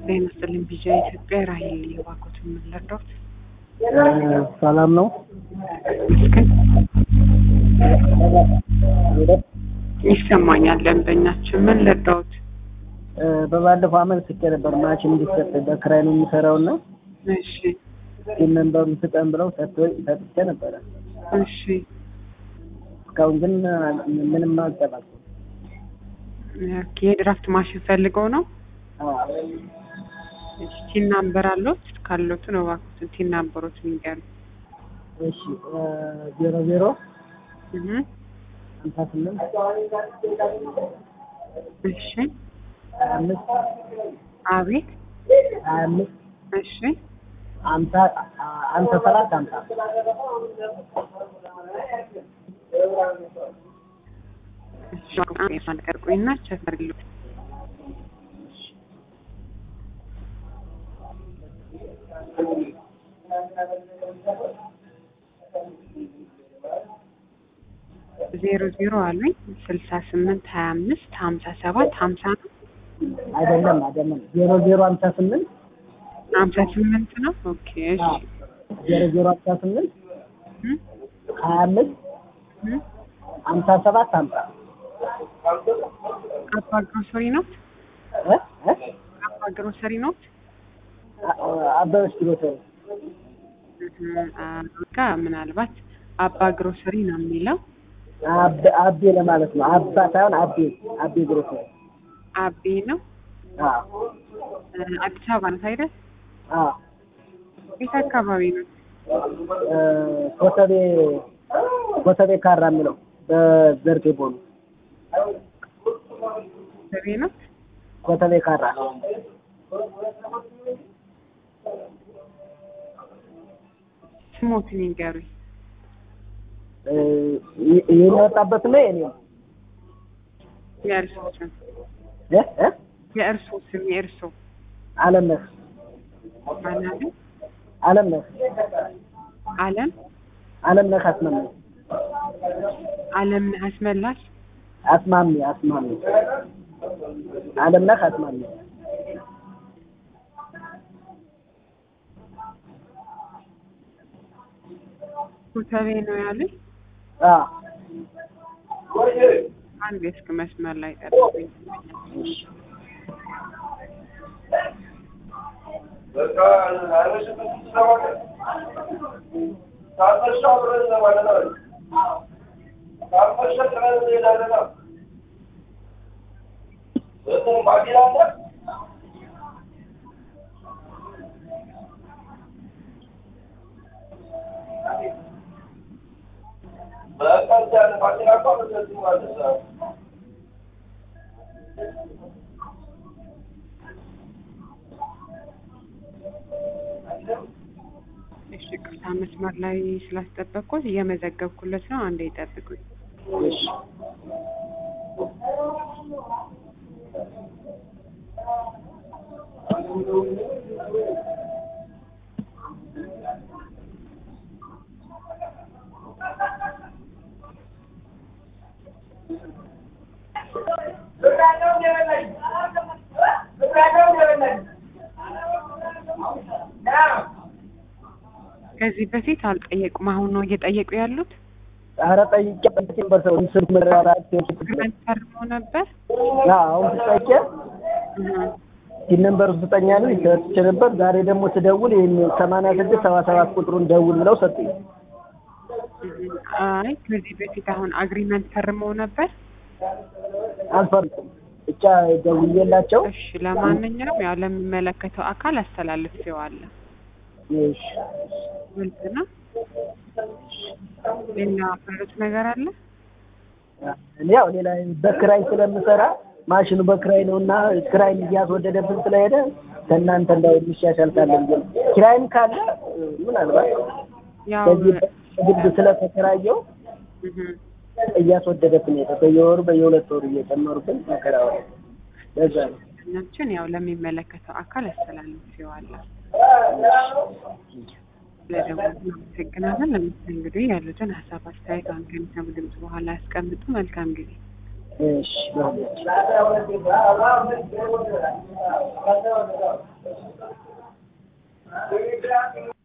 ጤና ይስጥልኝ ቢጃ ኢትዮጵያ ራሄል የባኮት የምንረዳት ሰላም ነው። ይሰማኛል። ደንበኛችን ምን ልርዳዎት? በባለፈው አመት ስቄ ነበር ማሽን እንዲሰጥ በክራይ ነው የሚሰራው እና እሺ ግን መንበሩን ስጠን ብለው ሰጥቶኝ ሰጥቼ ነበረ። እሺ እስካሁን ግን ምንም አልጠባኩም። ኦኬ፣ የድራፍት ማሽን ፈልገው ነው? እሺ ቲን ናምበር አለዎት? ካለዎት ነው እባክዎትን ቲን ናምበሮት ንገሩ። እሺ ዜሮ ዜሮ እህ ሀምሳ ስምንት እሺ ሀያ አምስት አቤት ሀያ አምስት እሺ ሀምሳ ሀምሳ ሰባት ሀምሳ እሺ አንድ ቆይና ቸክ አድርግልዎት። ዜሮ ዜሮ አሉኝ ስልሳ ስምንት ሀያ አምስት ሀምሳ ሰባት ሀምሳ ነው አይደለም አይደለም ዜሮ ዜሮ ሀምሳ ስምንት ሀምሳ ስምንት ነው። ኦኬ እሺ ዜሮ ዜሮ ሀምሳ ስምንት እም ሀያ አምስት እም ሀምሳ ሰባት ሀምሳ አባ ግሮሰሪ ነው። እ እ አባ ግሮሰሪ ነው። አበበች ግሮሰሪ ጋ ምናልባት አባ ግሮሰሪ ነው የሚለው አብ- አቤ ለማለት ነው። አባ ሳይሆን አቤ አቤ ግሮሰሪ አቤ ነው። አዎ አዲስ አበባ ነው አይደል? አዎ የት አካባቢ ነው? እ ኮተቤ ኮተቤ ካራ የሚለው በዘርፌ ቦኑ ሰቤ ነው። ኮተቤ ካራ ስሞትን ይንገሩኝ። እ ይ- የሚወጣበት ነው የኔ ነው የእርሶ ስም እ እ የእርሶ ስም የእርሶ አለምነህ አላለ አለምነህ አለም አለምነህ አስማሚ አለም አስመላሽ አስማሚ አስማሚ አለምነህ አስማሚ ኮተቤ ነው ያሉኝ። አዎ አንድ እስክ መስመር ላይ ጠብቁኝ። እሺ ቅርታ መስመር ላይ ስላስጠበቅኩት እየመዘገብኩለት ነው። አንዴ ይጠብቁኝ። እሺ ከዚህ በፊት አልጠየቁም። አሁን ነው እየጠየቁ ያሉት። ኧረ ጠይቄ ጠይቄ በሰው ስልክ መራራት ግመን ፈርሞ ነበር። አሁን ስጠይቄ እህ ይህ ነምበር ስጠኛ ነው ይሰጥቼ ነበር። ዛሬ ደግሞ ስደውል ይህን ሰማንያ ስድስት ሰባ ሰባት ቁጥሩን ደውል ብለው ሰጡኝ። እህ አይ ከዚህ በፊት አሁን አግሪመንት ፈርመው ነበር። አልፈርኩም ብቻ ደውዬላቸው እሺ ለማንኛውም ያው ለሚመለከተው አካል አስተላልፌዋለሁ። እሺ ግልጽ ነው። ሌላ ፈሩት ነገር አለ? እኔ ያው ሌላ በክራይ ስለምሰራ ማሽኑ በክራይ ነው እና ክራይም እያስወደደብን ስለሄደ ከእናንተ እንዳው የሚሻሻል ካለ ብዬ ነው። ኪራይም ካለ ምናልባት ያው በዚህ ግድ ስለተከራየው እህ እያስወደደብን ሄደ። በየወሩ በየሁለት ወሩ እየጨመሩብን መከራ ሆነ። ለዛ ነው። ናችን ያው ለሚመለከተው አካል አስተላልፌዋለሁ። ስለደወሉ እናመሰግናለን። ለምሳሌ እንግዲህ ያሉትን ሀሳብ አስተያየት አንገን ድምጽ በኋላ ያስቀምጡ። መልካም ጊዜ እሺ በሁለት